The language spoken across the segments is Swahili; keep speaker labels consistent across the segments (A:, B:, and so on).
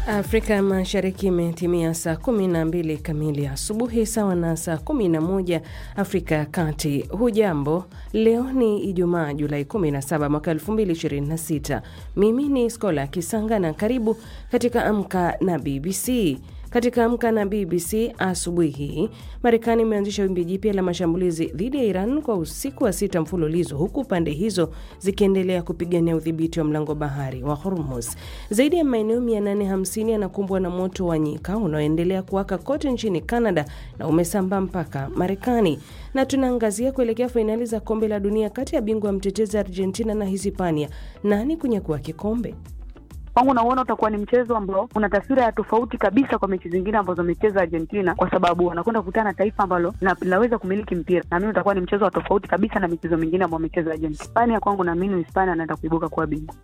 A: Afrika Mashariki imetimia saa 12 kamili asubuhi sawa na saa 11 Afrika ya Kati. Hujambo, leo ni Ijumaa Julai 17 mwaka 2026. Mimi ni Skola Kisanga na karibu katika Amka na BBC. Katika Amka na BBC asubuhi hii, Marekani imeanzisha wimbi jipya la mashambulizi dhidi ya Iran kwa usiku wa sita mfululizo, huku pande hizo zikiendelea kupigania udhibiti wa mlango bahari wa Hormuz. Zaidi ya maeneo 850 yanakumbwa na moto wa nyika unaoendelea kuwaka kote nchini Canada na umesambaa mpaka Marekani. Na tunaangazia kuelekea fainali za kombe la dunia kati ya bingwa mtetezi Argentina na Hispania. Nani kunyakua kikombe?
B: Kwangu nauona utakuwa ni mchezo ambao una taswira ya tofauti kabisa kwa mechi zingine ambazo amecheza Argentina, kwa sababu wanakwenda kukutana na taifa ambalo linaweza kumiliki mpira. Naamini utakuwa ni mchezo wa tofauti kabisa na michezo mingine ambayo amecheza Argentina. Hispania, kwangu naamini Hispania anaenda kuibuka kuwa bingwa.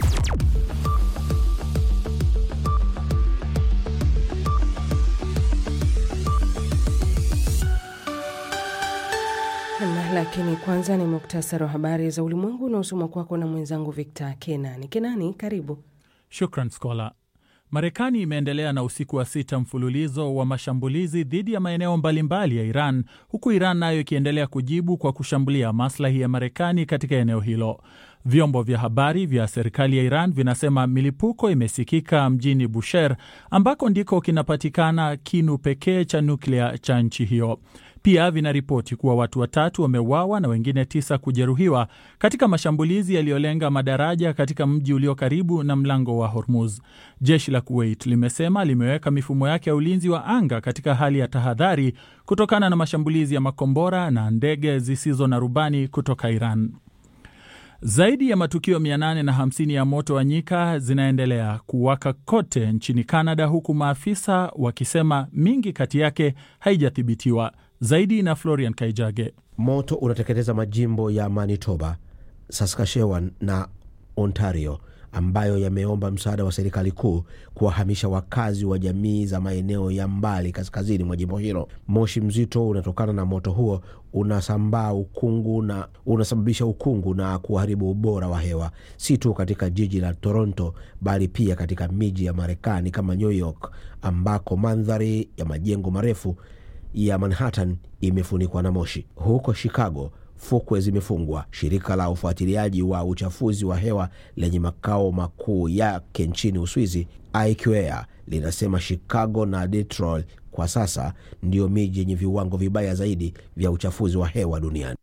A: Na lakini kwanza ni muktasari wa habari za ulimwengu unaosomwa kwako na mwenzangu Victor Kenani. Kenani, karibu.
C: Shukran Skola. Marekani imeendelea na usiku wa sita mfululizo wa mashambulizi dhidi ya maeneo mbalimbali ya Iran, huku Iran nayo ikiendelea kujibu kwa kushambulia maslahi ya Marekani katika eneo hilo. Vyombo vya habari vya serikali ya Iran vinasema milipuko imesikika mjini Bushehr, ambako ndiko kinapatikana kinu pekee cha nuklia cha nchi hiyo. Pia vinaripoti kuwa watu watatu wameuawa na wengine tisa kujeruhiwa katika mashambulizi yaliyolenga madaraja katika mji ulio karibu na mlango wa Hormuz. Jeshi la Kuwait limesema limeweka mifumo yake ya ulinzi wa anga katika hali ya tahadhari kutokana na mashambulizi ya makombora na ndege zisizo na rubani kutoka Iran. Zaidi ya matukio 850 ya moto wa nyika zinaendelea kuwaka kote nchini Canada, huku maafisa wakisema mingi kati yake haijathibitiwa. Zaidi na Florian Kaijage.
D: Moto unateketeza majimbo ya Manitoba, Saskatchewan na Ontario ambayo yameomba msaada wa serikali kuu kuwahamisha wakazi wa jamii za maeneo ya mbali kaskazini mwa jimbo hilo. Moshi mzito unatokana na moto huo unasambaa ukungu na unasababisha ukungu na kuharibu ubora wa hewa, si tu katika jiji la Toronto bali pia katika miji ya Marekani kama New York ambako mandhari ya majengo marefu ya Manhattan imefunikwa na moshi. Huko Chicago fukwe zimefungwa. Shirika la ufuatiliaji wa uchafuzi wa hewa lenye makao makuu yake nchini Uswizi, IQAir, linasema Chicago na Detroit kwa sasa ndiyo miji yenye viwango vibaya zaidi vya uchafuzi wa hewa duniani.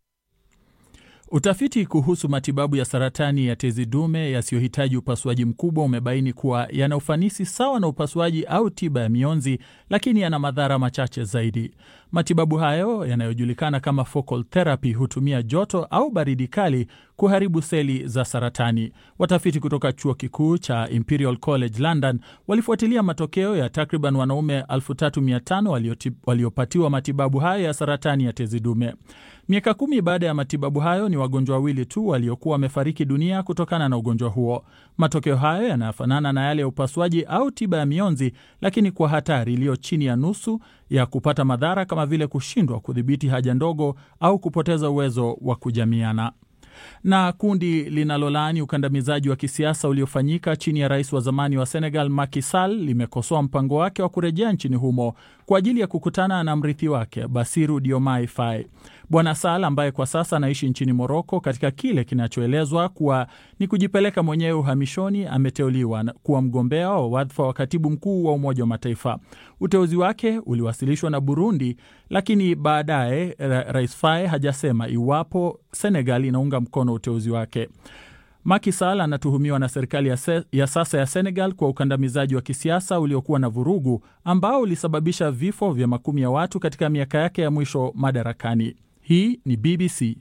C: Utafiti kuhusu matibabu ya saratani ya tezi dume yasiyohitaji upasuaji mkubwa umebaini kuwa yana ufanisi sawa na upasuaji au tiba ya mionzi, lakini yana madhara machache zaidi. Matibabu hayo yanayojulikana kama focal therapy hutumia joto au baridi kali kuharibu seli za saratani. Watafiti kutoka chuo kikuu cha Imperial College London walifuatilia matokeo ya takriban wanaume 3500 waliopatiwa matibabu hayo ya saratani ya tezi dume. Miaka kumi baada ya matibabu hayo, ni wagonjwa wawili tu waliokuwa wamefariki dunia kutokana na ugonjwa huo. Matokeo hayo yanafanana na yale ya upasuaji au tiba ya mionzi, lakini kwa hatari iliyo chini ya nusu ya kupata madhara kama vile kushindwa kudhibiti haja ndogo au kupoteza uwezo wa kujamiana na kundi linalolaani ukandamizaji wa kisiasa uliofanyika chini ya rais wa zamani wa Senegal Macky Sall limekosoa mpango wake wa kurejea nchini humo kwa ajili ya kukutana na mrithi wake Basiru Diomaye Faye. Bwana Sall ambaye kwa sasa anaishi nchini Moroko katika kile kinachoelezwa kuwa ni kujipeleka mwenyewe uhamishoni, ameteuliwa kuwa mgombea wa wadhifa wa katibu mkuu wa Umoja wa Mataifa. Uteuzi wake uliwasilishwa na Burundi, lakini baadaye rais Faye hajasema iwapo Senegal inaunga mkono uteuzi wake. Macky Sall anatuhumiwa na serikali ya, se, ya sasa ya Senegal kwa ukandamizaji wa kisiasa uliokuwa na vurugu ambao ulisababisha vifo vya makumi ya watu katika miaka yake ya mwisho madarakani. Hii ni BBC.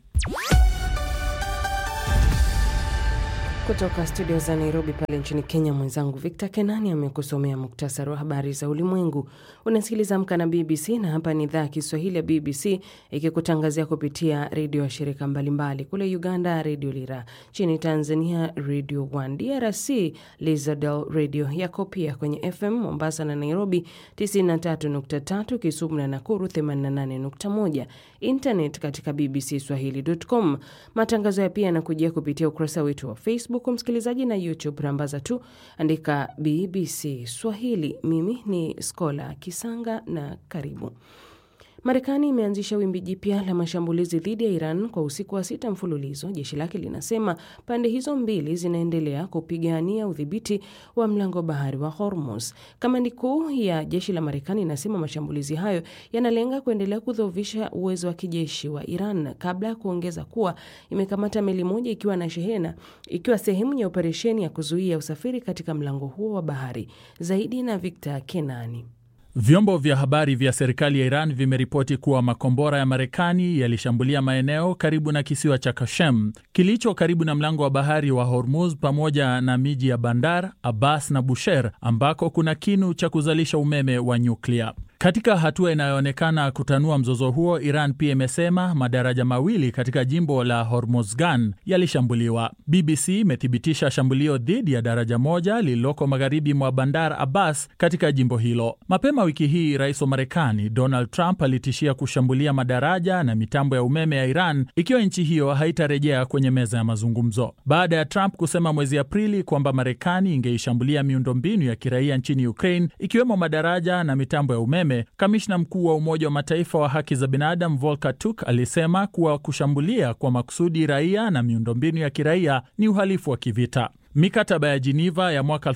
A: Kutoka studio za Nairobi pale nchini Kenya, mwenzangu Victor Kenani amekusomea muktasari wa habari za ulimwengu. Unasikiliza Amka na BBC na hapa ni idhaa ya Kiswahili ya BBC ikikutangazia kupitia redio ya shirika mbalimbali. Kule Uganda, Redio Lira, nchini Tanzania, Radio 1, DRC, Lizadel Radio yako pia kwenye FM Mombasa na Nairobi 93.3, Kisumu na Nakuru 88.1, internet katika bbcswahili.com. Matangazo ya pia yanakujia kupitia ukurasa wetu wa Facebook huku msikilizaji, na YouTube rambaza tu andika BBC Swahili. Mimi ni Skola Kisanga na karibu. Marekani imeanzisha wimbi jipya la mashambulizi dhidi ya Iran kwa usiku wa sita mfululizo. Jeshi lake linasema pande hizo mbili zinaendelea kupigania udhibiti wa mlango bahari wa Hormuz. Kamandi kuu ya jeshi la Marekani inasema mashambulizi hayo yanalenga kuendelea kudhoofisha uwezo wa kijeshi wa Iran, kabla ya kuongeza kuwa imekamata meli moja ikiwa na shehena, ikiwa sehemu ya operesheni ya kuzuia usafiri katika mlango huo wa bahari. Zaidi na Victor Kenani.
C: Vyombo vya habari vya serikali ya Iran vimeripoti kuwa makombora ya Marekani yalishambulia maeneo karibu na kisiwa cha Kashem kilicho karibu na mlango wa bahari wa Hormuz pamoja na miji ya Bandar Abbas na Bushehr ambako kuna kinu cha kuzalisha umeme wa nyuklia. Katika hatua inayoonekana kutanua mzozo huo, Iran pia imesema madaraja mawili katika jimbo la Hormozgan yalishambuliwa. BBC imethibitisha shambulio dhidi ya daraja moja lililoko magharibi mwa Bandar Abbas katika jimbo hilo. Mapema wiki hii, rais wa Marekani Donald Trump alitishia kushambulia madaraja na mitambo ya umeme ya Iran ikiwa nchi hiyo haitarejea kwenye meza ya mazungumzo, baada ya Trump kusema mwezi Aprili kwamba Marekani ingeishambulia miundombinu ya kiraia nchini Ukraine ikiwemo madaraja na mitambo ya umeme. Kamishna mkuu wa Umoja wa Mataifa wa haki za binadamu Volker Turk alisema kuwa kushambulia kwa makusudi raia na miundombinu ya kiraia ni uhalifu wa kivita. Mikataba ya Jiniva ya mwaka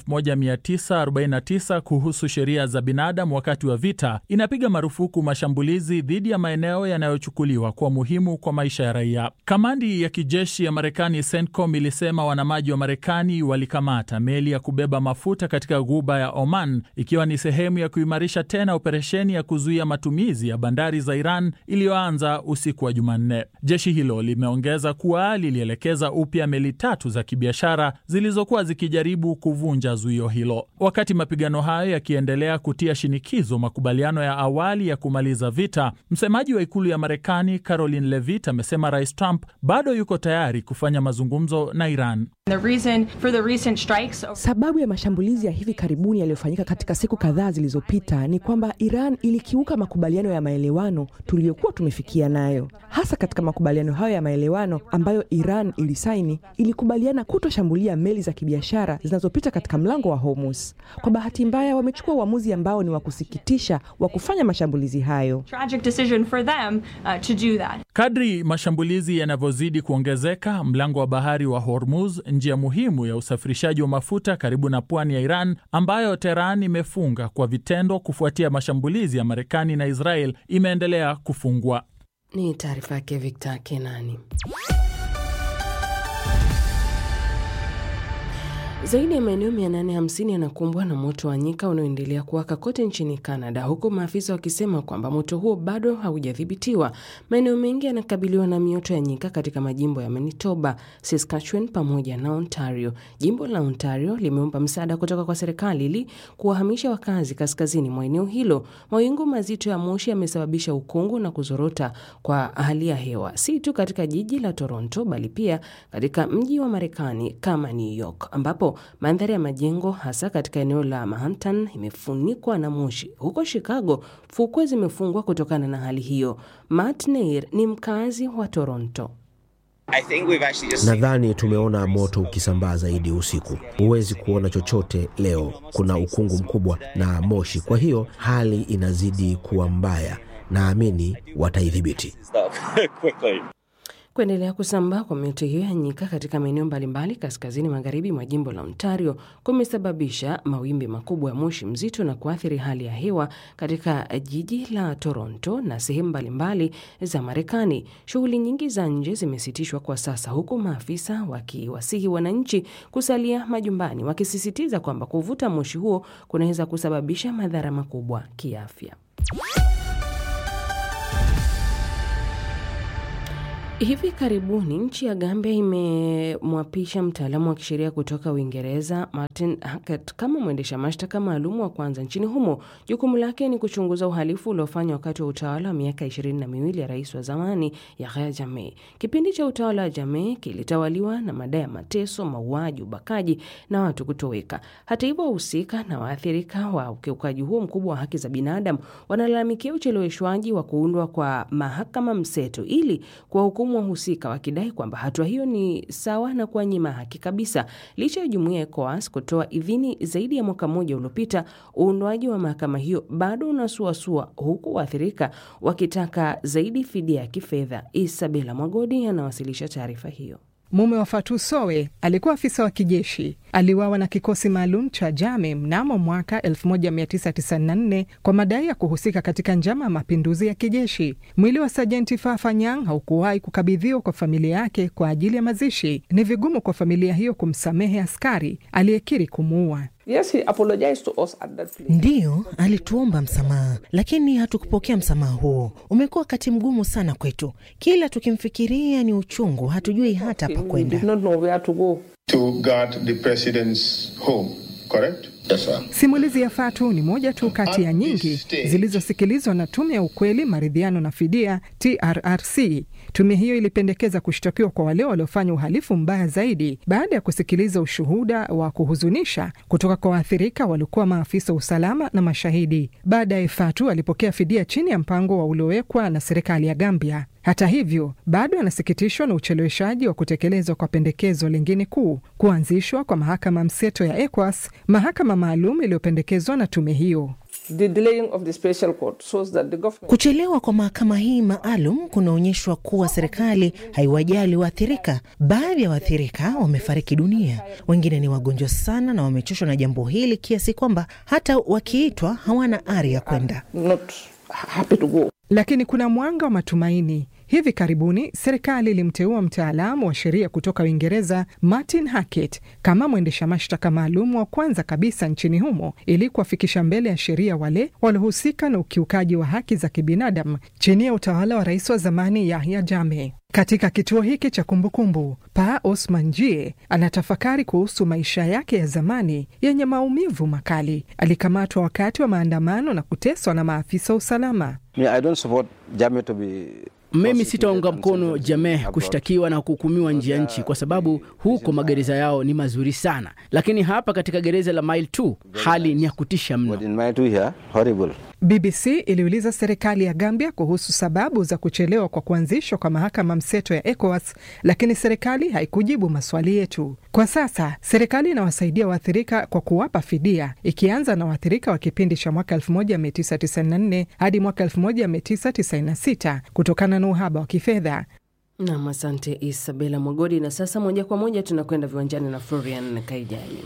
C: 1949 kuhusu sheria za binadamu wakati wa vita inapiga marufuku mashambulizi dhidi ya maeneo yanayochukuliwa kuwa muhimu kwa maisha ya raia. Kamandi ya kijeshi ya Marekani CENTCOM ilisema wanamaji wa Marekani walikamata meli ya kubeba mafuta katika ghuba ya Oman, ikiwa ni sehemu ya kuimarisha tena operesheni ya kuzuia matumizi ya bandari za Iran iliyoanza usiku wa Jumanne. Jeshi hilo limeongeza kuwa lilielekeza upya meli tatu za kibiashara zilizokuwa zikijaribu kuvunja zuio hilo. Wakati mapigano hayo yakiendelea kutia shinikizo makubaliano ya awali ya kumaliza vita, msemaji wa ikulu ya Marekani Caroline Levitt amesema Rais Trump bado yuko tayari kufanya mazungumzo na Iran.
E: The reason for the recent strikes...
F: Sababu ya mashambulizi ya hivi karibuni yaliyofanyika katika siku kadhaa zilizopita ni kwamba Iran ilikiuka makubaliano ya maelewano tuliyokuwa tumefikia nayo. Hasa katika makubaliano hayo ya maelewano ambayo Iran ilisaini, ilikubaliana kutoshambulia meli za kibiashara zinazopita katika mlango wa Hormuz. Kwa bahati mbaya, wamechukua uamuzi ambao ni wa kusikitisha wa kufanya mashambulizi hayo.
E: Tragic decision for them, uh, to do that.
C: Kadri mashambulizi yanavyozidi kuongezeka, mlango wa bahari wa Hormuz, njia muhimu ya usafirishaji wa mafuta karibu na pwani ya Iran ambayo Teheran imefunga kwa vitendo kufuatia mashambulizi ya Marekani na Israel, imeendelea kufungwa.
A: Ni taarifa yake Victor Kenani. Zaidi ya maeneo 850 yanakumbwa na moto wa nyika unaoendelea kuwaka kote nchini Canada, huku maafisa wakisema kwamba moto huo bado haujadhibitiwa. Maeneo mengi yanakabiliwa na mioto ya nyika katika majimbo ya Manitoba, Saskatchewan pamoja na Ontario. Jimbo la Ontario limeomba msaada kutoka kwa serikali ili kuwahamisha wakazi kaskazini mwa eneo hilo. Mawingu mazito ya moshi yamesababisha ukungu na kuzorota kwa hali ya hewa, si tu katika jiji la Toronto bali pia katika mji wa Marekani kama New York ambapo mandhari ya majengo hasa katika eneo la Manhattan imefunikwa na moshi. Huko Chicago, fukwe zimefungwa kutokana na hali hiyo. Matt Neir ni mkazi wa Toronto.
D: Just... nadhani tumeona moto ukisambaa zaidi usiku. Huwezi kuona chochote leo, kuna ukungu mkubwa na moshi, kwa hiyo hali inazidi kuwa mbaya. Naamini wataidhibiti.
A: Kuendelea kusambaa kwa mioto hiyo ya nyika katika maeneo mbalimbali kaskazini magharibi mwa jimbo la Ontario kumesababisha mawimbi makubwa ya moshi mzito na kuathiri hali ya hewa katika jiji la Toronto na sehemu mbalimbali za Marekani. Shughuli nyingi za nje zimesitishwa kwa sasa, huku maafisa wakiwasihi wananchi kusalia majumbani, wakisisitiza kwamba kuvuta moshi huo kunaweza kusababisha madhara makubwa kiafya. Hivi karibuni nchi ya Gambia imemwapisha mtaalamu wa kisheria kutoka Uingereza Martin Hackett kama mwendesha mashtaka maalum wa kwanza nchini humo. Jukumu lake ni kuchunguza uhalifu uliofanywa wakati wa utawala wa miaka ishirini na miwili ya rais wa zamani Yahya Jammeh. Kipindi cha utawala wa Jammeh kilitawaliwa na madai ya mateso, mauaji, ubakaji na watu kutoweka. Hata hivyo, wahusika na waathirika wa ukiukaji huo mkubwa wa haki za binadamu wanalalamikia ucheleweshwaji wa kuundwa kwa mahakama mseto ili kuwahukumu wamelaumu wahusika wakidai kwamba hatua hiyo ni sawa na kuwanyima haki kabisa. Licha ya jumuiya ya ECOWAS kutoa idhini zaidi ya mwaka mmoja uliopita, uundwaji wa mahakama hiyo bado unasuasua, huku waathirika wakitaka zaidi fidia ya kifedha. Isabela Mwagodi anawasilisha taarifa hiyo.
G: Mume wa Fatu Sowe alikuwa afisa wa kijeshi, aliwawa na kikosi maalum cha Jame mnamo mwaka 1994 kwa madai ya kuhusika katika njama ya mapinduzi ya kijeshi. Mwili wa Sajenti Fafanyang haukuwahi kukabidhiwa kwa familia yake kwa ajili ya mazishi. Ni vigumu kwa familia hiyo kumsamehe askari aliyekiri kumuua.
H: Yes, he apologized to us at that place.
I: Ndiyo, alituomba msamaha, lakini hatukupokea msamaha huo. Umekuwa wakati mgumu sana kwetu, kila tukimfikiria ni uchungu, hatujui hata pa
H: We
I: kwenda.
H: did not know where to go.
J: to guard the president's home, correct? Yes, sir.
G: Simulizi ya Fatu ni moja tu kati ya nyingi zilizosikilizwa na Tume ya Ukweli, Maridhiano na Fidia, TRRC. Tume hiyo ilipendekeza kushtakiwa kwa wale waliofanya uhalifu mbaya zaidi baada ya kusikiliza ushuhuda wa kuhuzunisha kutoka kwa waathirika waliokuwa maafisa wa usalama na mashahidi. Baadaye Fatu alipokea fidia chini ya mpango wa uliowekwa na serikali ya Gambia. Hata hivyo bado anasikitishwa na ucheleweshaji wa kutekelezwa kwa pendekezo lingine kuu, kuanzishwa kwa mahakama mseto ya ECOWAS, mahakama maalum iliyopendekezwa na tume hiyo.
H: The delaying of the special court shows that the government
I: Kuchelewa kwa mahakama hii maalum kunaonyeshwa kuwa serikali haiwajali waathirika. Baadhi ya waathirika wamefariki dunia, wengine ni wagonjwa sana na wamechoshwa na jambo hili kiasi kwamba hata wakiitwa hawana ari ya kwenda.
H: not happy to go.
G: Lakini kuna mwanga wa matumaini. Hivi karibuni serikali ilimteua mtaalamu wa sheria kutoka Uingereza Martin Hackett kama mwendesha mashtaka maalum wa kwanza kabisa nchini humo ili kuwafikisha mbele ya sheria wale waliohusika na ukiukaji wa haki za kibinadamu chini ya utawala wa rais wa zamani Yahya Jammeh. Katika kituo hiki cha kumbukumbu, Pa Osman Jie anatafakari kuhusu maisha yake ya zamani yenye maumivu makali. Alikamatwa wakati wa maandamano na kuteswa na maafisa wa usalama.
K: Mimi sitaunga mkono Jameh kushtakiwa na kuhukumiwa nje ya nchi kwa sababu huko magereza yao ni mazuri sana, lakini hapa katika gereza la Mile 2 hali ni ya kutisha mno.
G: BBC iliuliza serikali ya Gambia kuhusu sababu za kuchelewa kwa kuanzishwa kwa mahakama mseto ya ECOWAS, lakini serikali haikujibu maswali yetu. Kwa sasa serikali inawasaidia waathirika kwa kuwapa fidia, ikianza na waathirika wa kipindi cha mwaka 1994 hadi mwaka 1996 kutokana na uhaba wa kifedha.
A: Nam, asante Isabela Mwagodi. Na sasa moja kwa moja tunakwenda viwanjani na Florian Kaijani.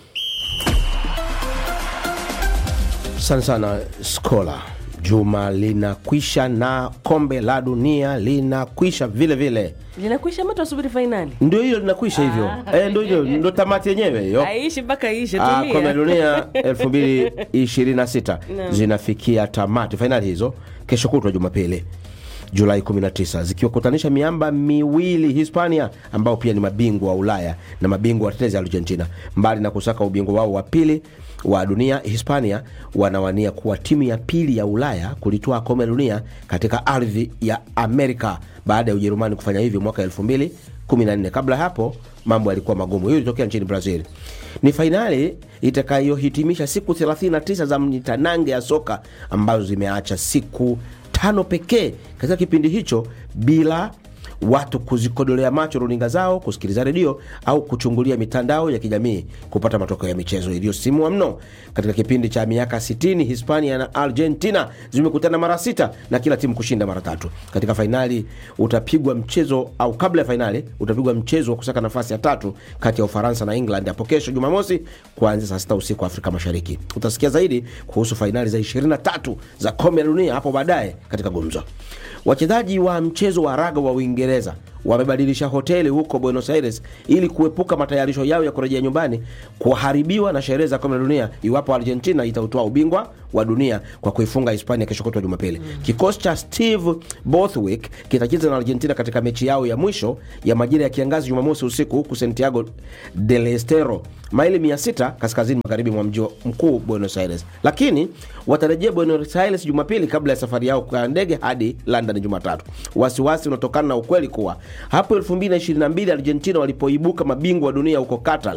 D: Asante sana Skola. Juma linakwisha na kombe la dunia linakwisha vile vile,
A: Linakwisha ama tunasubiri fainali?
D: ndio hilo linakwisha hivyo eh, ndio hilo ndo tamati yenyewe hiyo.
A: Aishi mpaka ishe,
D: Ah, kombe la
A: tulia.
D: dunia 2026
A: Naam.
D: zinafikia tamati, fainali hizo kesho kutwa Jumapili Julai 19 zikiwakutanisha miamba miwili Hispania ambao pia ni mabingwa wa Ulaya na mabingwa watetezi Argentina. Mbali na kusaka ubingwa wao wa pili wa dunia, Hispania wanawania kuwa timu ya pili ya Ulaya kulitoa kombe la dunia katika ardhi ya Amerika baada ya Ujerumani kufanya hivyo mwaka 2014. Kabla ya hapo mambo yalikuwa magumu. Hiyo ilitokea nchini Brazil. Ni fainali itakayohitimisha siku 39 za mnitanange ya soka ambazo zimeacha siku tano pekee katika kipindi hicho bila watu kuzikodolea macho runinga zao, kusikiliza redio au kuchungulia mitandao ya kijamii kupata matokeo ya michezo iliyosimua mno. Katika kipindi cha miaka 60 Hispania na Argentina zimekutana mara sita na kila timu kushinda mara tatu. Katika fainali utapigwa mchezo au kabla ya fainali utapigwa mchezo wa kusaka nafasi ya tatu kati ya Ufaransa na England hapo kesho Jumamosi kuanzia saa sita usiku Afrika Mashariki. Utasikia zaidi kuhusu fainali za 23 za kombe la dunia hapo baadaye katika gumzo. Wachezaji wa mchezo wa raga wa Uingereza wamebadilisha hoteli huko Buenos Aires ili kuepuka matayarisho yao ya kurejea nyumbani kuharibiwa na sherehe za kombe la dunia iwapo Argentina itautoa ubingwa wa dunia kwa kuifunga Hispania kesho kutwa Jumapili. Kikosi cha Steve Borthwick kitacheza na Argentina katika mechi yao ya mwisho ya majira ya kiangazi Jumamosi usiku huku Santiago del Estero, maili 600 kaskazini magharibi mwa mji mkuu Buenos Aires, lakini watarejea Buenos Aires Jumapili kabla ya safari yao kwa ndege hadi London Jumatatu. Wasiwasi unatokana na ukweli kuwa hapo 2022 Argentina walipoibuka mabingwa wa dunia huko Qatar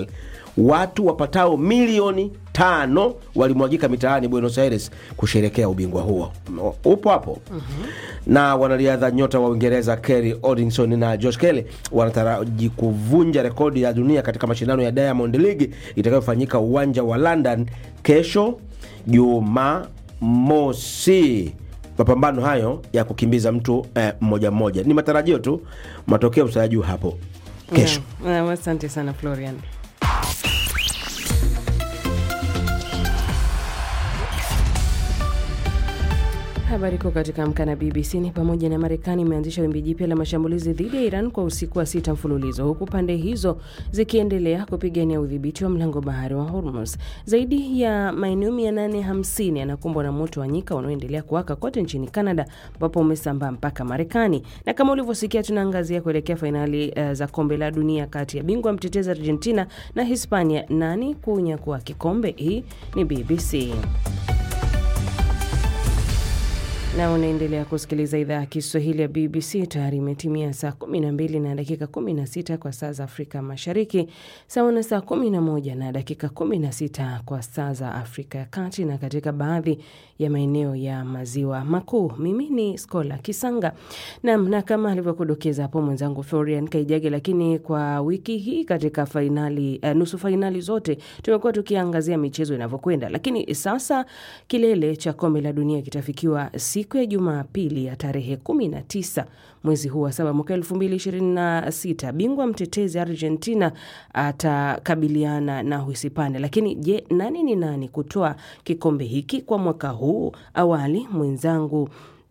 D: watu wapatao milioni tano walimwagika mitaani Buenos Aires kusherekea ubingwa huo. Upo hapo na wanariadha nyota wa Uingereza Kerry Odinson na Josh Kelly wanataraji kuvunja rekodi ya dunia katika mashindano ya Diamond League itakayofanyika uwanja wa London kesho Jumamosi. Mapambano hayo ya kukimbiza mtu eh, mmoja mmoja ni matarajio tu, matokeo tutajua hapo kesho.
A: Yeah. Uh, asante sana Florian. Habari kuu katika Amka na BBC ni pamoja na Marekani imeanzisha wimbi jipya la mashambulizi dhidi ya Iran kwa usiku wa sita mfululizo, huku pande hizo zikiendelea kupigania udhibiti wa mlango bahari wa Hormuz. Zaidi ya maeneo 850 yanakumbwa na moto wa nyika unaoendelea kuwaka kote nchini Canada, ambapo umesambaa mpaka Marekani. Na kama ulivyosikia, tunaangazia kuelekea fainali uh, za kombe la dunia kati ya bingwa mtetezi Argentina na Hispania. Nani kunyakua kikombe? Hii ni BBC na unaendelea kusikiliza idhaa ya Kiswahili ya BBC. Tayari imetimia saa 12 na dakika 16 kwa saa za Afrika Mashariki, sawa na saa 11 na dakika 16 kwa saa za Afrika ya Kati na katika baadhi ya maeneo ya maziwa makuu. Mimi ni Skola Kisanga nam, na kama alivyokudokeza hapo mwenzangu Florian Kaijage, lakini kwa wiki hii katika fainali, uh, nusu fainali zote tumekuwa tukiangazia michezo inavyokwenda, lakini sasa kilele cha kombe la dunia kitafikiwa siku ya Jumapili ya tarehe 19 mwezi huu wa saba mwaka 2026. Bingwa mtetezi Argentina atakabiliana na Uhispania. Lakini je, nani ni nani kutoa kikombe hiki kwa mwaka huu? Awali mwenzangu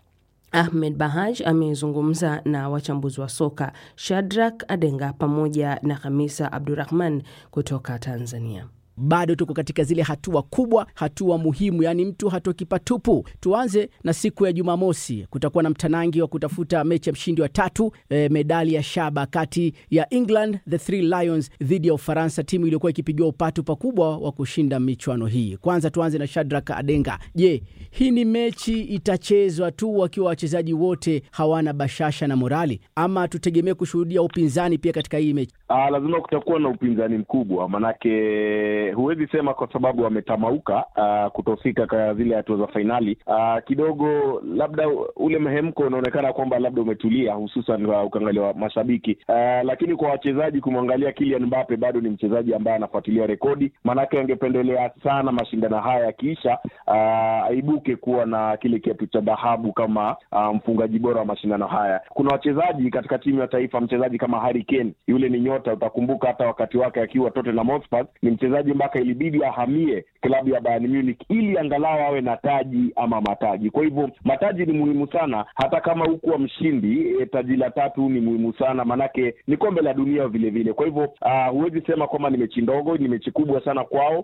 A: Ahmed Bahaj amezungumza na wachambuzi wa soka Shadrack Adenga pamoja na Hamisa Abdurahman kutoka Tanzania.
K: bado tuko katika zile hatua kubwa, hatua muhimu, yaani mtu hatoki patupu. Tuanze na siku ya Jumamosi, kutakuwa na mtanangi wa kutafuta mechi ya mshindi wa tatu, e, medali ya shaba kati ya England the Three Lions dhidi ya Ufaransa, timu iliyokuwa ikipigiwa upatu pakubwa wa kushinda michuano hii. Kwanza tuanze na Shadrack Adenga. Je, hii ni mechi itachezwa tu wakiwa wachezaji wote hawana bashasha na morali, ama tutegemee kushuhudia upinzani pia katika hii mechi?
L: Ah, lazima kutakuwa na upinzani mkubwa, manake huwezi sema kwa sababu wametamauka ah, kutofika kwa zile hatua za fainali. Ah, kidogo labda ule mhemko unaonekana kwamba labda umetulia, hususan kwa ukiangalia wa mashabiki ah, lakini kwa wachezaji, kumwangalia Kylian Mbappe bado ni mchezaji ambaye anafuatilia rekodi, manake angependelea sana mashindano haya yakiisha, ah, aibuke kuwa na kile kiatu cha dhahabu kama ah, mfungaji bora wa mashindano haya. Kuna wachezaji katika timu ya taifa, mchezaji kama Harry Kane, yule ni nyota, utakumbuka hata wakati wake akiwa Tottenham Hotspur, ni mchezaji mpaka ilibidi ahamie klabu ya Bayern Munich ili angalau awe na taji ama mataji. Kwa hivyo mataji ni muhimu sana, hata kama hukuwa mshindi e, taji la tatu ni muhimu sana, manake ni kombe la dunia vile vile. Kwa hivyo ah, huwezi sema kwamba ni mechi ndogo, ni mechi kubwa sana kwao,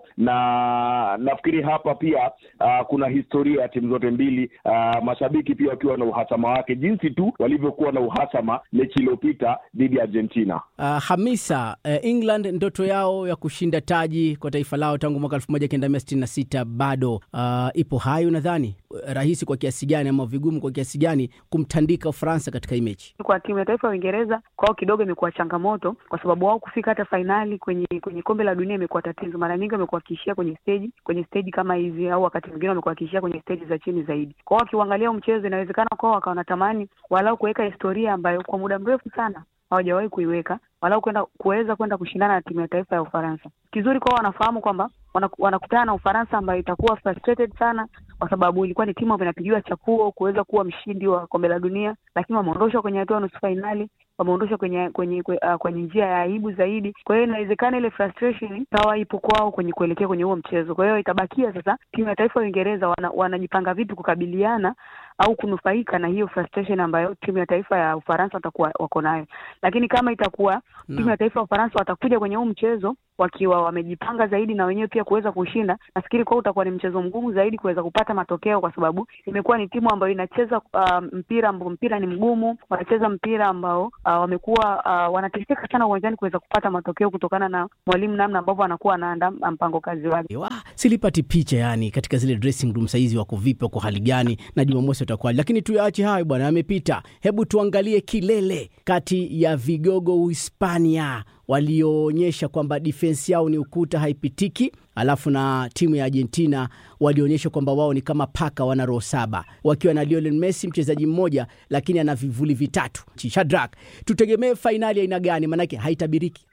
L: na nafikiri hapa pia ah, kuna historia ya timu zote mbili, ah, mashabiki pia wakiwa na uhasama wake, jinsi tu walivyokuwa na uhasama mechi iliyopita dhidi ya Argentina.
K: Uh, Hamisa, uh, England ndoto yao ya kushinda taji kwa taifa lao tangu mwaka 1966 bado uh, ipo hai. Unadhani uh, rahisi kwa kiasi gani ama vigumu kwa kiasi gani kumtandika Ufaransa katika hii mechi?
B: Kwa timu ya taifa ya Uingereza kwao kidogo imekuwa changamoto, kwa sababu wao kufika hata fainali kwenye kwenye kombe la dunia imekuwa tatizo. Mara nyingi wamekuwa wakiishia kwenye stage kwenye stage kama hizi, au wakati mwingine wamekuwa wakiishia kwenye stage za chini zaidi. Kwao wakiuangalia mchezo, inawezekana kwao wakawa wanatamani walau kuweka historia ambayo kwa muda mrefu sana hawajawahi kuiweka walau kwenda kuweza kwenda kushindana na timu ya taifa ya Ufaransa. Kizuri kwao, wanafahamu kwamba wanakutana na Ufaransa ambayo itakuwa frustrated sana, kwa sababu ilikuwa ni timu ambayo inapigiwa chapuo kuweza kuwa mshindi wa kombe la dunia, lakini wameondoshwa kwenye hatua ya nusu fainali, wameondoshwa kwenye kwenye uh, kwenye njia ya aibu zaidi. Kwa hiyo inawezekana ile frustration ikawa ipo kwao kwenye kuelekea kwenye huo mchezo. Kwa hiyo itabakia sasa timu ya taifa ya Uingereza wana, wanajipanga vipi kukabiliana au kunufaika na hiyo frustration ambayo timu ya taifa ya Ufaransa watakuwa wako nayo, lakini kama itakuwa no. timu ya taifa ya Ufaransa watakuja kwenye huu mchezo wakiwa wamejipanga zaidi na wenyewe pia kuweza kushinda, nafikiri kwao utakuwa ni mchezo mgumu zaidi kuweza kupata matokeo, kwa sababu imekuwa ni timu ambayo inacheza uh, mpira ambao mpira ni mgumu, wanacheza mpira ambao uh, wamekuwa uh, wanateseka sana uwanjani kuweza kupata matokeo kutokana na mwalimu namna ambavyo anakuwa anaandaa mpango kazi wake.
K: Silipati picha yani katika zile dressing room saizi wako vipi, wako hali gani, na Jumamosi watakuwa, lakini tuyaache hayo bwana, amepita. Hebu tuangalie kilele kati ya vigogo Uhispania walioonyesha kwamba defense yao ni ukuta haipitiki, alafu na timu ya Argentina walionyesha kwamba wao ni kama paka wana roho saba, wakiwa na Lionel Messi mchezaji mmoja, lakini ana vivuli vitatu. Shadrack, tutegemee fainali aina gani? Maanake haitabiriki.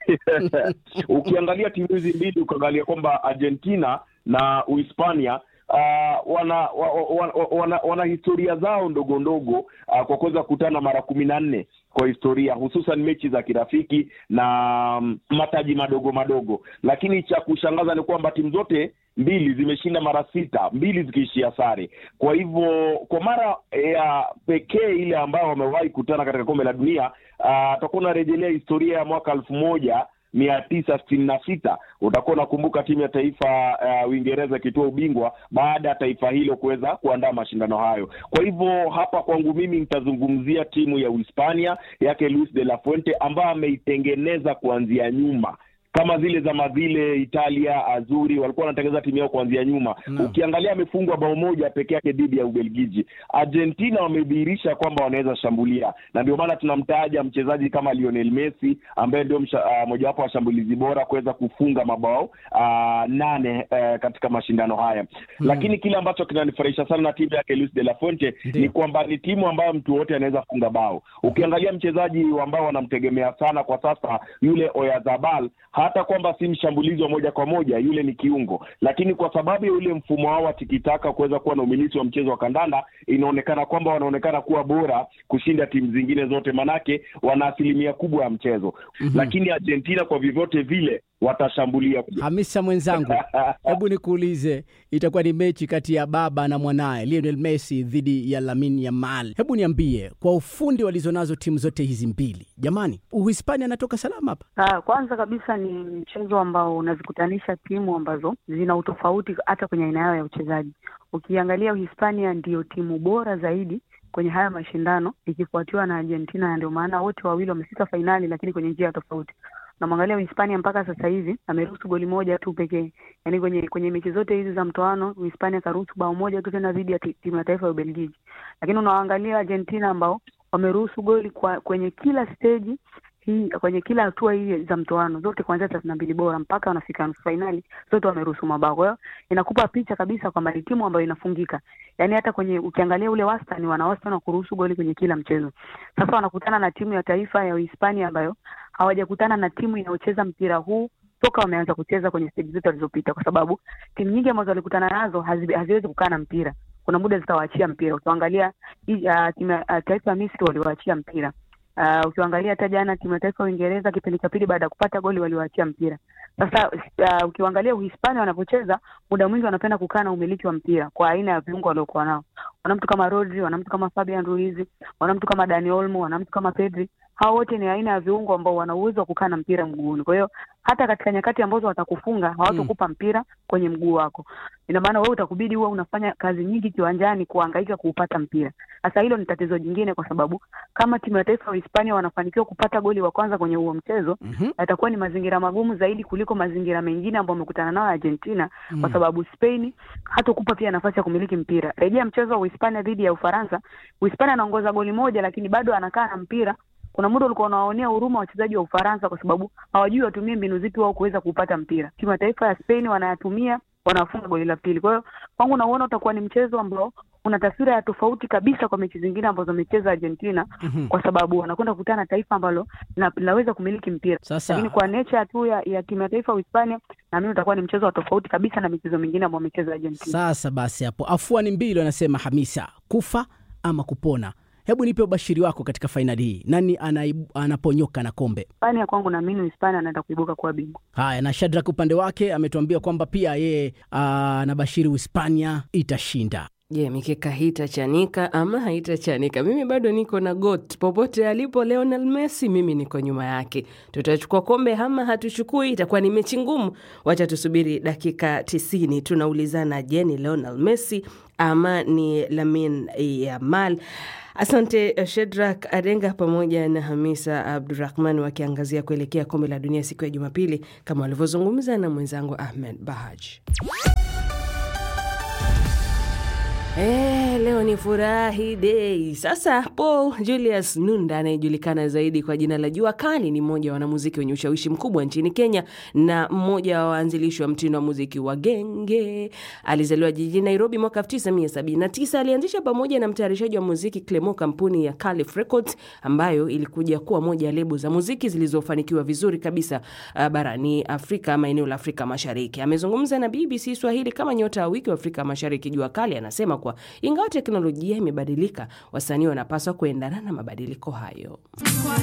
L: Ukiangalia timu hizi mbili, ukiangalia kwamba Argentina na Uhispania Uh, wana, wa, wa, wa, wana wana historia zao ndogo ndogo uh, kwa kuweza kukutana mara kumi na nne kwa historia hususan mechi za kirafiki na um, mataji madogo madogo, lakini cha kushangaza ni kwamba timu zote mbili zimeshinda mara sita, mbili zikiishia sare. Kwa hivyo kwa mara ya pekee ile ambayo wamewahi kukutana katika kombe la dunia atakuwa uh, unarejelea historia ya mwaka elfu moja mia tisa sitini na sita utakuwa unakumbuka timu ya taifa ya uh, Uingereza ikitoa ubingwa baada ya taifa hilo kuweza kuandaa mashindano hayo. Kwa hivyo hapa kwangu mimi nitazungumzia timu ya Uhispania yake Luis de la Fuente ambayo ameitengeneza kuanzia nyuma kama zile zama zile Italia Azuri walikuwa wanatengeneza timu yao kuanzia nyuma no. Ukiangalia amefungwa bao moja peke yake dhidi ya Ubelgiji. Argentina wamedhihirisha kwamba wanaweza shambulia, na ndio maana tunamtaja mchezaji kama Lionel Messi ambaye ndio uh, mojawapo wa washambulizi bora kuweza kufunga mabao uh, nane uh, katika mashindano haya hmm. Lakini kile ambacho kinanifurahisha sana na timu yake Luis de la Fuente ni kwamba ni timu ambayo mtu wote anaweza funga bao. Ukiangalia mchezaji ambao wanamtegemea sana kwa sasa yule Oyarzabal hata kwamba si mshambulizi wa moja kwa moja, yule ni kiungo, lakini kwa sababu ya ule mfumo wao wa tikitaka kuweza kuwa na umilisi wa mchezo wa kandanda, inaonekana kwamba wanaonekana kuwa bora kushinda timu zingine zote, manake wana asilimia kubwa ya mchezo mm -hmm. Lakini Argentina kwa vyovyote vile watashambulia.
K: Hamisa mwenzangu, hebu nikuulize, itakuwa ni mechi kati ya baba na mwanaye Lionel Messi dhidi ya Lamine Yamal. Hebu niambie kwa ufundi walizonazo timu zote hizi mbili, jamani, Uhispania anatoka salama hapa?
B: Ah, kwanza kabisa ni mchezo ambao unazikutanisha timu ambazo zina utofauti hata kwenye aina yao ya uchezaji. Ukiangalia Uhispania ndiyo timu bora zaidi kwenye haya mashindano ikifuatiwa na Argentina, na ndio maana wote wawili wamefika fainali, lakini kwenye njia tofauti. Namwangalia Uhispania mpaka sasa hivi ameruhusu goli moja tu pekee, yaani kwenye kwenye mechi zote hizi za mtoano Uhispania karuhusu bao moja tu, tena dhidi ya timu ya taifa ya Ubelgiji. Lakini unawaangalia Argentina ambao wameruhusu goli kwa kwenye kila stage hii kwenye kila hatua hii za mtoano zote kuanzia thelathini na mbili bora mpaka wanafika nusu fainali zote wameruhusu mabao. Kwa hiyo inakupa picha kabisa kwamba ni timu ambayo inafungika, yaani hata kwenye ukiangalia ule wastani, wana wastani wa kuruhusu goli kwenye kila mchezo. Sasa wanakutana na timu ya taifa ya Uhispania ambayo hawajakutana na timu inayocheza mpira huu toka wameanza kucheza kwenye stage zote walizopita, kwa sababu timu nyingi ambazo walikutana nazo hazi, haziwezi kukaa na mpira. Kuna muda zitawaachia mpira. Ukiangalia uh, timu ya uh, taifa ya Misri waliwaachia mpira Uh, ukiangalia hata jana timu ya taifa ya Uingereza kipindi cha pili baada ya kupata goli waliwaachia mpira. Sasa uh, ukiangalia Uhispania wanapocheza muda mwingi wanapenda kukaa na umiliki wa mpira kwa aina ya viungo waliokuwa nao. Wana mtu kama Rodri, wana mtu kama Fabian Ruiz, wana mtu kama Dani Olmo, wana mtu kama Pedri. Hao wote ni aina ya viungo ambao wana uwezo wa kukaa na mpira mguuni. Kwa hiyo hata katika nyakati ambazo watakufunga hawatakupa mpira kwenye mguu wako. Ina maana wewe utakubidi huwa unafanya kazi nyingi kiwanjani kuhangaika kuupata mpira. Sasa hilo ni tatizo jingine, kwa sababu kama timu ya taifa ya Hispania wanafanikiwa kupata goli wa kwanza kwenye huo mchezo mm-hmm. yatakuwa ni mazingira magumu zaidi kuliko mazingira mengine ambayo wamekutana nao Argentina mm. kwa sababu Spain hatakupa pia nafasi ya kumiliki mpira. Rejea mchezo wa Uhispania dhidi ya Ufaransa, Uhispania anaongoza goli moja, lakini bado anakaa na mpira kuna muda ulikuwa unawaonea huruma wachezaji wa Ufaransa kwa sababu hawajui watumie mbinu zipi wao kuweza kupata mpira. Timu ya taifa ya Spain wanayatumia, wanafunga goli la pili. Kwa hiyo kwangu nauona utakuwa ni mchezo ambao una taswira ya tofauti kabisa kwa mechi zingine ambazo amecheza Argentina mm-hmm. kwa sababu wanakwenda kukutana na taifa ambalo linaweza kumiliki mpira.
K: Sasa.
B: Lakini kwa nature tu ya, ya timu ya taifa ya Uhispania na mimi utakuwa ni mchezo wa tofauti kabisa na michezo mingine ambayo amecheza Argentina.
K: Sasa basi hapo afuani mbili wanasema Hamisa, kufa ama kupona. Hebu nipe ubashiri wako katika fainali hii, nani anaibu, anaponyoka na kombe?
B: Hispania kwangu naamini Hispania anaenda kuibuka kuwa bingwa.
K: Haya, na Shadrack upande wake ametuambia kwamba pia yeye anabashiri Uhispania itashinda.
A: Je, yeah, mikeka hii itachanika ama haitachanika? Mimi bado niko na GOAT popote alipo Lionel Messi, mimi niko nyuma yake. Tutachukua kombe ama hatuchukui? Itakuwa ni mechi ngumu. Wacha tusubiri dakika tisini. Tunaulizana, je, ni Lionel Messi ama ni Lamine Yamal? Asante Shedrak Adenga pamoja na Hamisa Abdurahman wakiangazia kuelekea kombe la dunia siku ya Jumapili, kama walivyozungumza na mwenzangu Ahmed Bahaj. Eh, leo ni furahi dei. Sasa Paul Julius Nunda anayejulikana zaidi kwa jina la Jua Kali ni mmoja wa wanamuziki wenye ushawishi mkubwa nchini Kenya na mmoja wa waanzilishi wa mtindo wa muziki wa genge. Alizaliwa jijini Nairobi mwaka 1979. Alianzisha pamoja na mtayarishaji wa muziki Clemo kampuni ya Calif Records ambayo ilikuja kuwa moja ya lebo za muziki zilizofanikiwa vizuri kabisa uh, barani Afrika ama eneo la Afrika Mashariki. Amezungumza na BBC Swahili kama nyota wa wiki wa Afrika Mashariki Jua Kali anasema kuwa ingawa teknolojia imebadilika, wasanii wanapaswa kuendana na mabadiliko hayo.